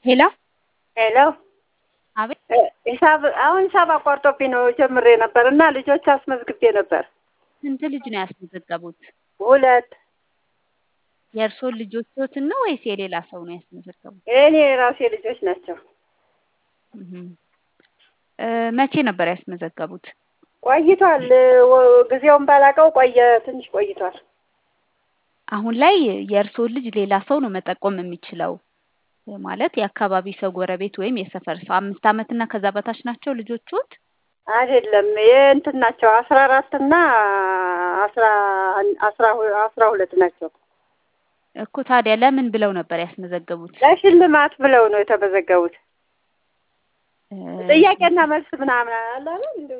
ሄሎ ሄሎ አቤት ሂሳብ አሁን ሂሳብ አቋርጦብኝ ነው ጀምሬ ነበር እና ልጆች አስመዝግቤ ነበር። ስንት ልጅ ነው ያስመዘገቡት? ሁለት የእርስዎን ልጆችዎትን ነው ወይስ የሌላ ሰው ነው ያስመዘገቡት? የእኔ የራሴ ልጆች ናቸው። እህም። እ መቼ ነበር ያስመዘገቡት? ቆይቷል። ወ- ጊዜውን ባላውቀው ቆየ፣ ትንሽ ቆይቷል። አሁን ላይ የእርስዎን ልጅ ሌላ ሰው ነው መጠቆም የሚችለው። ማለት የአካባቢ ሰው፣ ጎረቤት ወይም የሰፈር ሰው። አምስት ዓመት እና ከዛ በታች ናቸው ልጆችዎት? አይደለም የእንትን ናቸው አስራ አራት እና አስራ አስራ ሁ- አስራ ሁለት ናቸው። እኮ ታዲያ ለምን ብለው ነበር ያስመዘገቡት? ለሽልማት ብለው ነው የተመዘገቡት። እ ጥያቄና መልስ ምናምን አለ አይደል? እንደው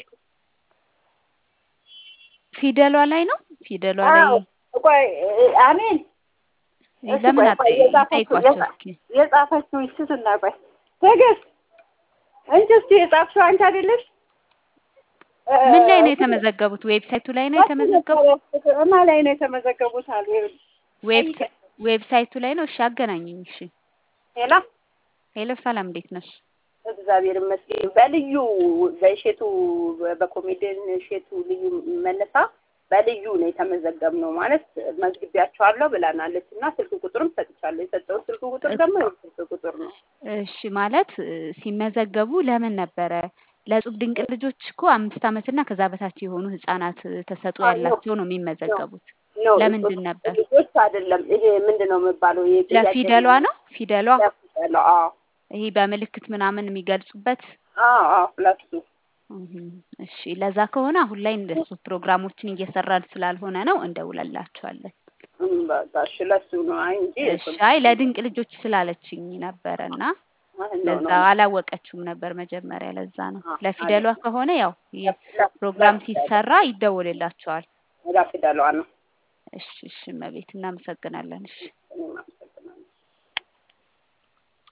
ፊደሏ ላይ ነው ፊደሏ ላይ አዎ። ቆይ አሜን እሺ፣ ለምን ቆይ፣ አት ቆይ፣ የጻፈችው- ጠይቋቸው የጻ- እስኪ። የጻፈችው ስትና ቆይ ትዕግስት እንጂ እስኪ የጻፍሽው አንቺ አይደለሽ? ምን ላይ ነው የተመዘገቡት? ዌብሳይቱ ላይ ነው የተመዘገቡት? እማ ላይ ነው የተመዘገቡት አሉ። ዌብሳ- ዌብሳይቱ ላይ ነው። እሺ አገናኙኝ። እሺ ሄሎ ሄሎ፣ ሰላም እንዴት ነሽ? እግዚአብሔር ይመስገን። በልዩ በእሼቱ በኮሜዲያን እሼቱ ልዩ መነሳ በልዩ ነው የተመዘገብነው ማለት መዝግቢያቸዋለሁ ብላናለች እና ስልክ ቁጥርም ሰጥቻለሁ። የሰጠው ስልክ ቁጥር ደግሞ ይኸው ስልክ ቁጥር ነው። እሺ ማለት እ፣ ሲመዘገቡ ለምን ነበረ? ለእጹብ ድንቅ ልጆች እኮ አምስት ዓመት እና ከዛ በታች የሆኑ ህጻናት ተሰጥኦ አዎ፣ ያላቸው ነው የሚመዘገቡት። ነው ለምንድን ነበር? ልጆች አይደለም። ይሄ ምንድን ነው የሚባለው? ይሄ ጥያቄ ለፊደሏ ነው ፊደሏ ለፊደሏ። አዎ ይሄ በምልክት ምናምን የሚገልጹበት አዎ አዎ ሁለቱ እህም። እሺ ለዛ ከሆነ አሁን ላይ እንደሱ ፕሮግራሞችን እየሰራን ስላልሆነ ነው እንደውላላችኋለን። እም፣ በቃ እሺ፣ ለሱ ነው አይ እንጂ እሺ አይ ለድንቅ ልጆች ስላለችኝ ነበረ እና ማለት ነው ለዛ ነው አላወቀችውም ነበር መጀመሪያ። ለዛ ነው አ- ለፊደሏ ከሆነ ያው ይህ ፕሮግራም ሲሰራ ይደወልላቸዋል። ለፊደሏ ነው። እሺ እሺ እመቤት እናመሰግናለን። እሺ እም፣